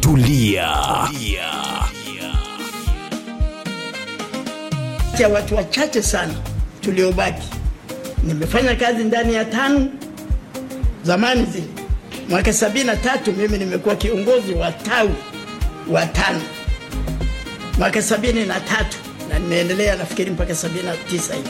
tulia. ya watu wachache sana tuliobaki. Nimefanya kazi ndani ya TANU zamani zile, mwaka sabini na tatu mimi nimekuwa kiongozi wa tawi wa TANU mwaka sabini na tatu na nimeendelea nafikiri mpaka sabini na tisa hivi.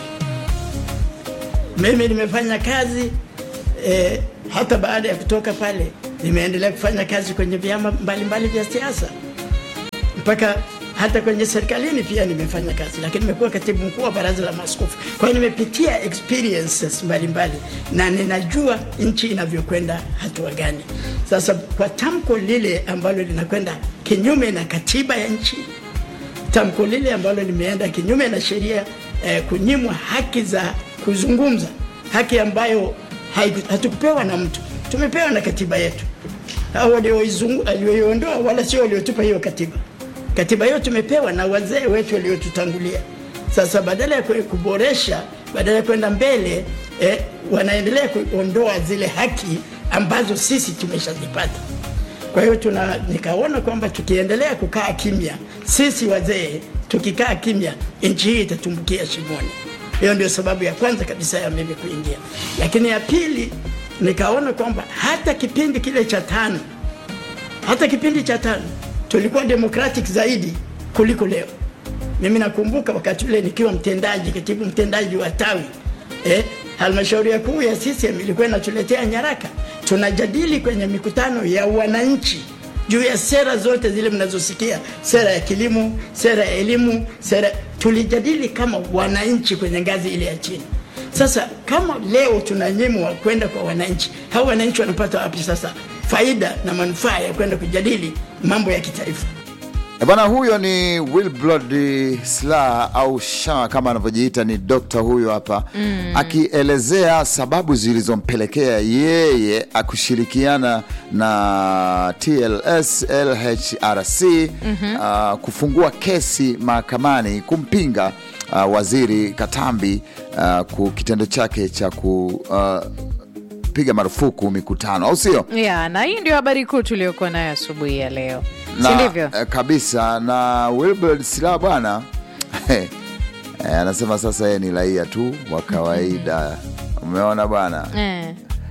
Mimi nimefanya kazi eh, hata baada ya kutoka pale nimeendelea kufanya kazi kwenye vyama mbalimbali vya siasa mpaka hata kwenye serikalini pia nimefanya kazi, lakini nimekuwa katibu mkuu wa baraza la maaskofu. Kwa hiyo nimepitia experiences mbalimbali na ninajua nchi inavyokwenda hatua gani. Sasa kwa tamko lile ambalo linakwenda kinyume na katiba ya nchi, tamko lile ambalo limeenda kinyume na sheria eh, kunyimwa haki za kuzungumza, haki ambayo haiku- hatukupewa na mtu, tumepewa na katiba yetu. Hao walioizungu- walioiondoa wala sio waliotupa hiyo katiba. Katiba hiyo tumepewa na wazee wetu waliotutangulia. Sasa badala ya kwe- kuboresha, badala ya kwenda mbele eh, wanaendelea kuondoa zile haki ambazo sisi tumeshazipata. Kwa hiyo tuna nikaona kwamba tukiendelea kukaa kimya, sisi wazee tukikaa kimya, nchi hii itatumbukia shimoni. Hiyo ndio sababu ya kwanza kabisa ya mimi kuingia, lakini ya pili nikaona kwamba hata kipindi kile cha tano, hata kipindi cha tano tulikuwa democratic zaidi kuliko leo. Mimi nakumbuka wakati ule nikiwa mtendaji, katibu mtendaji wa tawi eh, halmashauri ya kuu ya CCM ilikuwa inatuletea nyaraka, tunajadili kwenye mikutano ya wananchi juu ya sera zote zile mnazosikia, sera ya kilimo, sera ya elimu, sera tulijadili kama wananchi kwenye ngazi ile ya chini. Sasa kama leo tunanyimwa kwenda kwa wananchi, hao wananchi wanapata wapi sasa faida na manufaa ya kwenda kujadili mambo ya kitaifa? E bwana, huyo ni Wilbrod Slaa au Sha kama anavyojiita, ni dokta huyo hapa akielezea sababu zilizompelekea yeye akushirikiana na TLS LHRC uh, kufungua kesi mahakamani kumpinga uh, waziri Katambi uh, ku kitendo chake cha kupiga marufuku mikutano, au sio? ya na hii ndio habari kuu tuliokuwa nayo asubuhi ya leo, si na, ndivyo? eh, kabisa na Wilbert Sila bwana eh, anasema sasa yeye ni raia tu wa kawaida. Umeona bwana Eh.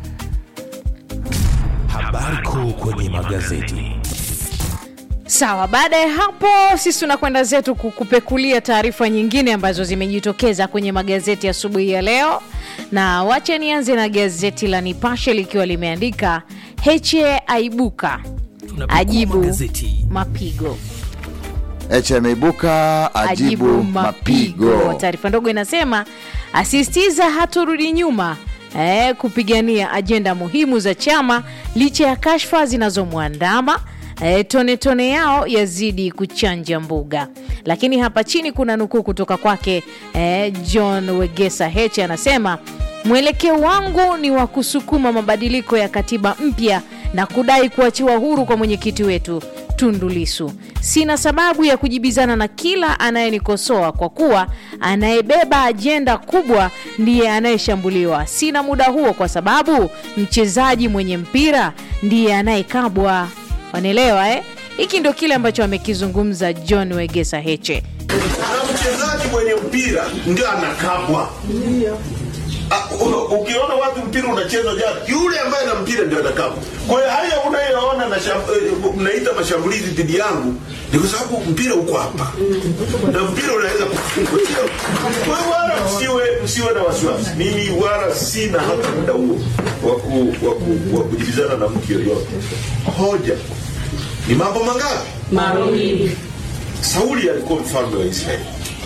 Habari kuu kwenye magazeti. Sawa, baada ya hapo sisi tunakwenda zetu kukupekulia taarifa nyingine ambazo zimejitokeza kwenye magazeti asubuhi ya leo, na wacha nianze na gazeti la Nipashe likiwa limeandika Heche aibuka Tunapekua ajibu magazeti. mapigo Heche ameibuka ajibu mapigo. Taarifa ndogo inasema asisitiza hatorudi nyuma eh, kupigania ajenda muhimu za chama licha ya kashfa zinazomwandama. Eh, tone tone yao yazidi kuchanja mbuga. Lakini hapa chini kuna nukuu kutoka kwake eh, John Wegesa Heche anasema mwelekeo wangu ni wa kusukuma mabadiliko ya katiba mpya na kudai kuachiwa huru kwa mwenyekiti wetu Tundu Lissu. Sina sababu ya kujibizana na kila anayenikosoa kwa kuwa anayebeba ajenda kubwa ndiye anayeshambuliwa. Sina muda huo kwa sababu mchezaji mwenye mpira ndiye anayekabwa. Wanaelewa eh? Hiki ndio kile ambacho amekizungumza John Wegesa Heche. na mchezaji mwenye mpira ndio anakabwa. Ah, u- Ukiona watu mpira unachezwa jana, yule ambaye na mpira ndio anakabwa. Kwa hiyo haya unayoona na sham- eh, mnaita mashambulizi dhidi yangu ni kwa sababu mpira uko hapa na mpira unaweza kufungwa. Kwa hiyo wala msiwe msiwe na wasiwasi, mimi wala sina hata muda huo wa ku- wa ku- wa kujibizana na mtu yoyote. Hoja ni mambo mangapi? Mawili. Sauli alikuwa mfalme wa Israeli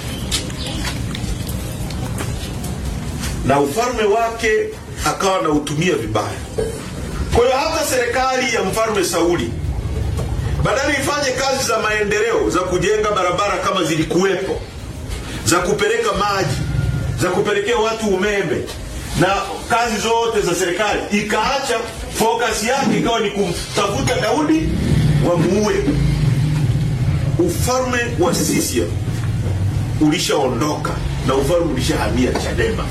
na ufalme wake akawa anautumia vibaya. Kwa hiyo hata serikali ya mfalme Sauli badala ifanye kazi za maendeleo za kujenga barabara kama zilikuwepo, za kupeleka maji, za kupelekea watu umeme na kazi zote za serikali, ikaacha focus yake ikawa ni kumtafuta Daudi wamuue. Ufalme wa CCM ulishaondoka na ufalme ulishahamia Chadema.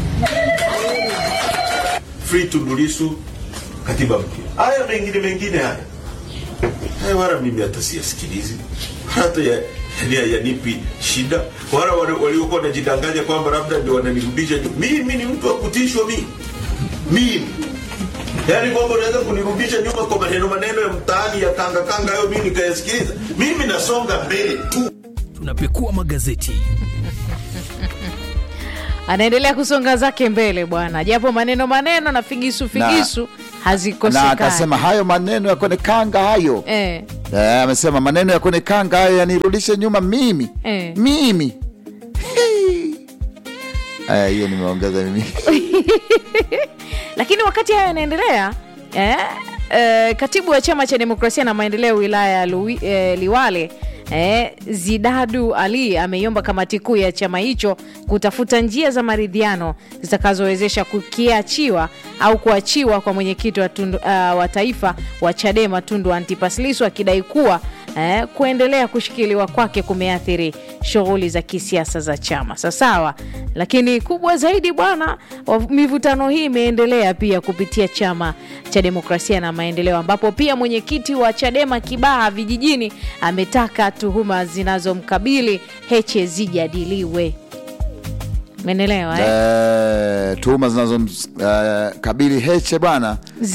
Free Tundu Lissu, katiba mpya. Haya mengine mengine haya haya wala mimi hata siyasikilizi hata ya, ya, yanipi shida wala wale waliokuwa wanajidanganya kwamba labda ndio wananirudisha nyuma. mimi ni mtu wa kutishwa mimi mimi yaani kwamba unaweza kunirudisha nyuma kwa maneno maneno ya mtaani ya kanga kanga hayo mimi nikayasikiliza mimi nasonga mbele tu tunapekua magazeti anaendelea kusonga zake mbele bwana japo maneno maneno na figisu figisu na hazikosekani akasema hayo maneno ya kwenye kanga hayo eh. Eh, amesema maneno ya kwenye kanga hayo yanirudishe nyuma mimi Eh. mimi Hii. Eh, hiyo nimeongeza mimi lakini wakati hayo yanaendelea eh, eh, katibu wa chama cha demokrasia na maendeleo wilaya ya Lui- eh, liwale Eh, zidadu ali ameiomba kamati kuu ya chama hicho kutafuta njia za maridhiano zitakazowezesha kukiachiwa au kuachiwa kwa mwenyekiti wa, tundu, uh, wa taifa wa chadema tundu antipas lissu akidai kuwa eh, kuendelea kushikiliwa kwake kumeathiri shughuli za kisiasa za chama sasawa lakini kubwa zaidi bwana wa- mivutano hii imeendelea pia kupitia chama cha demokrasia na maendeleo ambapo pia mwenyekiti wa chadema kibaha vijijini ametaka tuhuma zinazomkabili heche zijadiliwe menelewa eh? eh, tuhuma zinazomkabili Heche bwana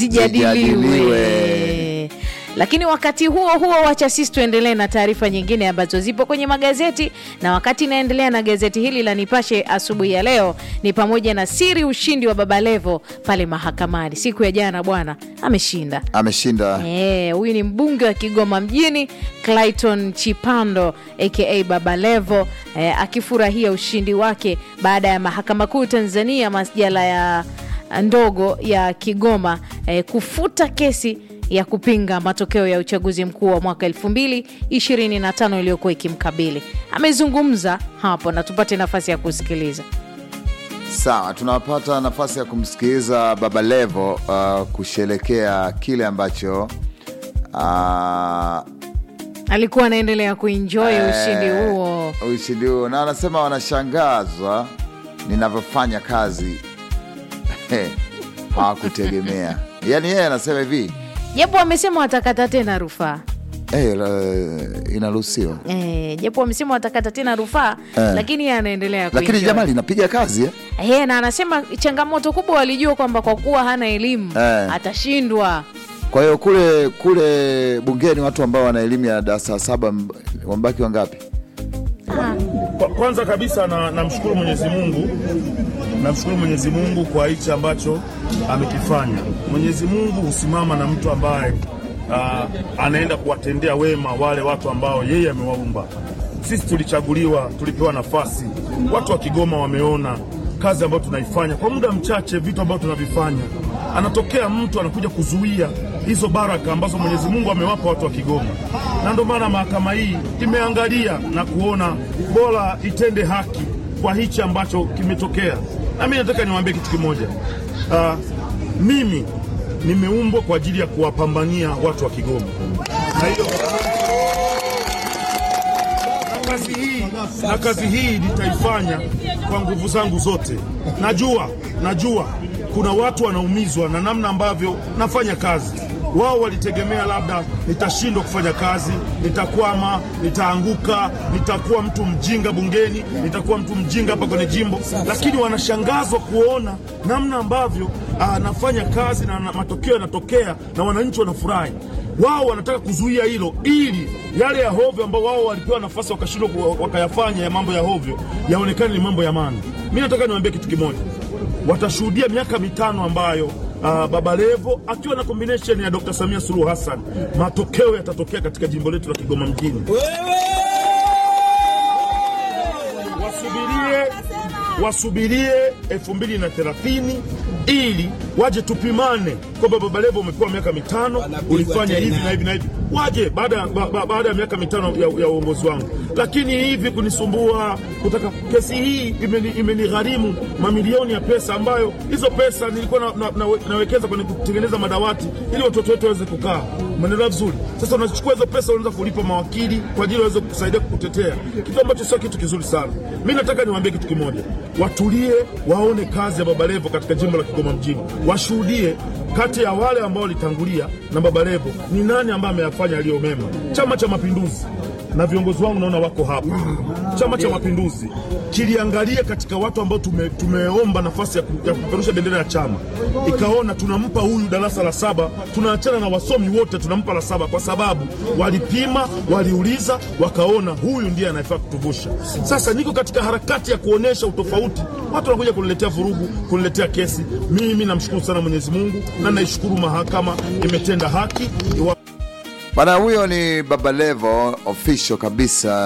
zijadiliwe lakini wakati huo huo wacha sisi tuendelee na taarifa nyingine ambazo zipo kwenye magazeti na wakati inaendelea na gazeti hili la nipashe asubuhi ya leo ni pamoja na siri ushindi wa babalevo pale mahakamani siku ya jana bwana ameshinda ameshinda Eh, huyu ni mbunge wa Kigoma mjini Clayton Chipando aka Baba Levo eh, akifurahia ushindi wake baada ya mahakama kuu Tanzania masjala ya ndogo ya Kigoma eh, kufuta kesi ya kupinga matokeo ya uchaguzi mkuu wa mwaka 2025 iliyokuwa ikimkabili. Amezungumza hapo na tupate nafasi ya kusikiliza. Sawa, tunapata nafasi ya kumsikiliza Baba Levo uh, kusherekea kile ambacho uh, Alikuwa anaendelea kuenjoy ushindi huo. ushindi huo, na anasema wanashangazwa ninavyofanya kazi hawakutegemea. Yaani yeye anasema hivi Japo wamesema watakata tena rufaa. hey, inaruhusiwa, Eh, japo wamesema watakata tena rufaa Eh. lakini yeye anaendelea lakini kuenjoy. jamaa linapiga kazi eh? Eh, na anasema changamoto kubwa walijua kwamba kwa kuwa hana elimu Eh. atashindwa. Kwa hiyo kule kule bungeni watu ambao wana elimu ya darasa saba mb- wamebaki wangapi? Kwa- Kwanza kabisa na- namshukuru Mwenyezi Mungu, namshukuru Mwenyezi Mungu kwa hichi ambacho amekifanya. Mwenyezi Mungu husimama na mtu ambaye ah, anaenda kuwatendea wema wale watu ambao yeye amewaumba. Sisi tulichaguliwa, tulipewa nafasi. Watu wa Kigoma wameona kazi ambayo tunaifanya kwa muda mchache, vitu ambavyo tunavifanya. Anatokea mtu anakuja kuzuia hizo baraka ambazo Mwenyezi Mungu amewapa watu wa Kigoma, na ndio maana mahakama hii imeangalia na kuona bora itende haki kwa hichi ambacho kimetokea. Na mimi nataka niwaambie kitu kimoja. Ah, mimi nimeumbwa kwa ajili ya kuwapambania watu wa Kigoma, na hiyo na kazi hii na kazi hii nitaifanya kwa nguvu zangu zote. Najua najua kuna watu wanaumizwa na namna ambavyo nafanya kazi. Wao walitegemea labda nitashindwa kufanya kazi, nitakwama, nitaanguka, nitakuwa mtu mjinga bungeni, nitakuwa mtu mjinga hapa kwenye jimbo, lakini wanashangazwa kuona namna ambavyo ah, nafanya kazi na, na matokeo yanatokea na wananchi wanafurahi wao wanataka kuzuia hilo ili yale ya hovyo ambao wao walipewa nafasi wakashindwa ku- wakayafanya ya mambo ya hovyo yaonekane ni mambo ya maana. Mi nataka niwaambie kitu kimoja, watashuhudia miaka mitano ambayo uh, Baba Levo akiwa na combination ya Dr. Samia Suluhu Hassan, matokeo yatatokea katika jimbo letu la Kigoma mjini. wasubirie wasubirie 2030 ili waje tupimane kwamba Baba Levo umepewa miaka mitano, ulifanya hivi na hivi na hivi, waje baada ya ba, ba, baada ya miaka mitano ya, ya uongozi wangu. Lakini hivi kunisumbua kutaka kesi hii imeni- imenigharimu mamilioni ya pesa, ambayo hizo pesa nilikuwa na, na, na, nawekeza kwenye kutengeneza madawati ili watoto wetu waweze kukaa. Umeelewa vizuri? Sasa unachukua hizo pesa unaweza kulipa mawakili kwa ajili waweze kusaidia kukutetea, kitu ambacho sio kitu kizuri sana. Mi nataka niwaambie kitu kimoja, watulie, waone kazi ya Baba Levo katika jimbo la Kigoma mjini. washuhudie kati ya wale ambao walitangulia na Baba Levo ni nani ambaye ameyafanya yaliyo mema. Chama cha Mapinduzi na viongozi wangu naona wako hapa. Chama cha Mapinduzi kiliangalia katika watu ambao tume, tumeomba nafasi ya, ku, ya kupeperusha bendera ya chama, ikaona tunampa huyu darasa la saba, tunaachana na wasomi wote, tunampa la saba kwa sababu walipima, waliuliza, wakaona huyu ndiye anayefaa kutuvusha. Sasa niko katika harakati ya kuonesha utofauti, watu wanakuja kuniletea vurugu, kuniletea kesi. Mimi namshukuru sana Mwenyezi Mungu na naishukuru mahakama imetenda haki. Bana, huyo ni Baba Levo official kabisa.